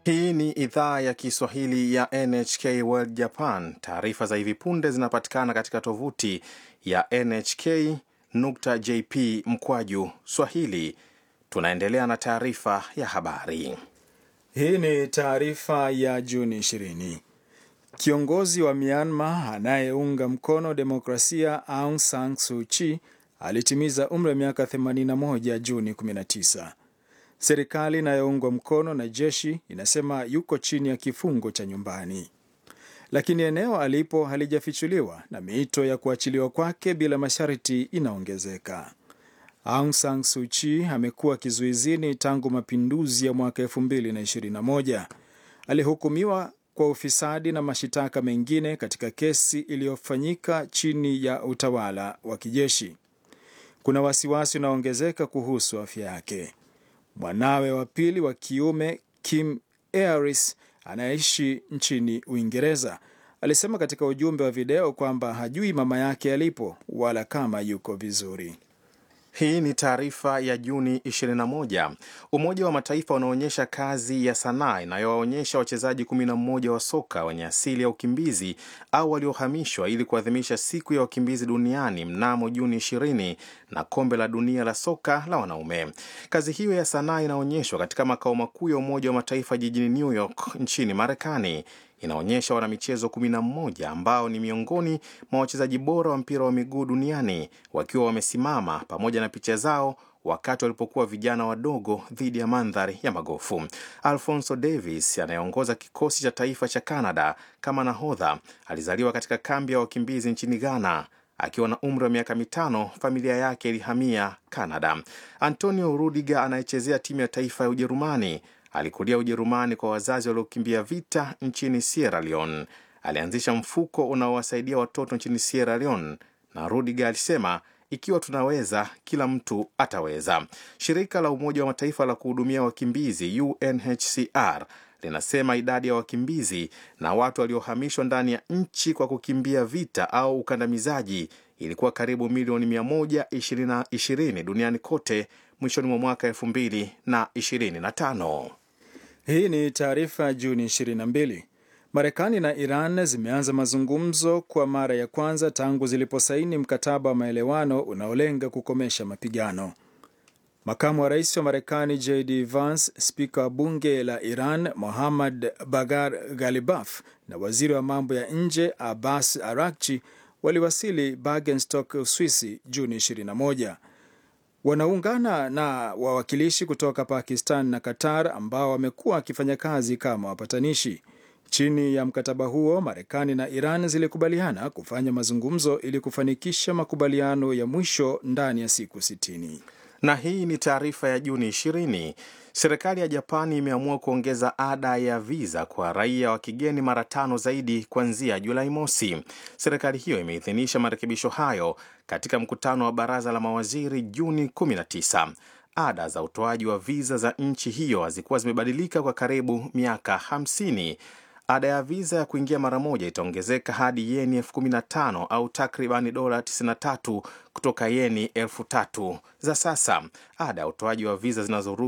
Hii ni idhaa ya Kiswahili ya NHK World Japan. Taarifa za hivi punde zinapatikana katika tovuti ya nhk.jp mkwaju swahili. Tunaendelea na taarifa ya habari. Hii ni taarifa ya Juni 20. Kiongozi wa Myanmar anayeunga mkono demokrasia Aung San Suu Kyi alitimiza umri wa miaka 81 Juni 19. Serikali inayoungwa mkono na jeshi inasema yuko chini ya kifungo cha nyumbani, lakini eneo alipo halijafichuliwa na miito ya kuachiliwa kwake bila masharti inaongezeka. Aung San Suu Kyi amekuwa kizuizini tangu mapinduzi ya mwaka 2021. Alihukumiwa kwa ufisadi na mashitaka mengine katika kesi iliyofanyika chini ya utawala wa kijeshi. Kuna wasiwasi unaoongezeka kuhusu afya yake. Mwanawe wa pili wa kiume Kim Aris anayeishi nchini Uingereza alisema katika ujumbe wa video kwamba hajui mama yake alipo wala kama yuko vizuri. Hii ni taarifa ya Juni 21. Umoja wa Mataifa unaonyesha kazi ya sanaa inayowaonyesha wachezaji 11 wa soka wenye asili ya ukimbizi au waliohamishwa ili kuadhimisha siku ya wakimbizi duniani mnamo Juni 20 na kombe la dunia la soka la wanaume. Kazi hiyo ya sanaa inaonyeshwa katika makao makuu ya Umoja wa Mataifa jijini New York nchini Marekani. Inaonyesha wanamichezo 11 ambao ni miongoni mwa wachezaji bora wa mpira wa miguu duniani wakiwa wamesimama pamoja na picha zao wakati walipokuwa vijana wadogo dhidi ya mandhari ya magofu. Alfonso Davis anayeongoza kikosi cha taifa cha Canada kama nahodha alizaliwa katika kambi ya wakimbizi nchini Ghana. Akiwa na umri wa miaka mitano, familia yake ilihamia Canada. Antonio Rudiger anayechezea timu ya taifa ya Ujerumani alikulia Ujerumani kwa wazazi waliokimbia vita nchini Sierra Leone. Alianzisha mfuko unaowasaidia watoto nchini Sierra Leone, na Rudiger alisema ikiwa tunaweza, kila mtu ataweza. Shirika la Umoja wa Mataifa la kuhudumia wakimbizi UNHCR linasema idadi ya wakimbizi na watu waliohamishwa ndani ya nchi kwa kukimbia vita au ukandamizaji ilikuwa karibu milioni 120 duniani kote mwishoni mwa mwaka 2025. Hii ni taarifa ya Juni 22. Marekani na Iran zimeanza mazungumzo kwa mara ya kwanza tangu ziliposaini mkataba wa maelewano unaolenga kukomesha mapigano. Makamu wa rais wa Marekani JD Vance, spika wa bunge la Iran Mohammad Bagar Ghalibaf na waziri wa mambo ya nje Abbas Arakchi waliwasili Bergenstock, Uswisi Juni 21. Wanaungana na wawakilishi kutoka Pakistan na Qatar ambao wamekuwa wakifanya kazi kama wapatanishi. Chini ya mkataba huo, Marekani na Iran zilikubaliana kufanya mazungumzo ili kufanikisha makubaliano ya mwisho ndani ya siku 60. Na hii ni taarifa ya Juni 20. Serikali ya Japani imeamua kuongeza ada ya viza kwa raia wa kigeni mara tano zaidi kuanzia Julai mosi. Serikali hiyo imeidhinisha marekebisho hayo katika mkutano wa baraza la mawaziri Juni 19. Ada za utoaji wa viza za nchi hiyo hazikuwa zimebadilika kwa karibu miaka 50. Ada ya viza ya kuingia mara moja itaongezeka hadi yeni elfu kumi na tano au takribani dola 93 kutoka yeni elfu tatu za sasa. Ada ya utoaji wa viza zinazoruhusu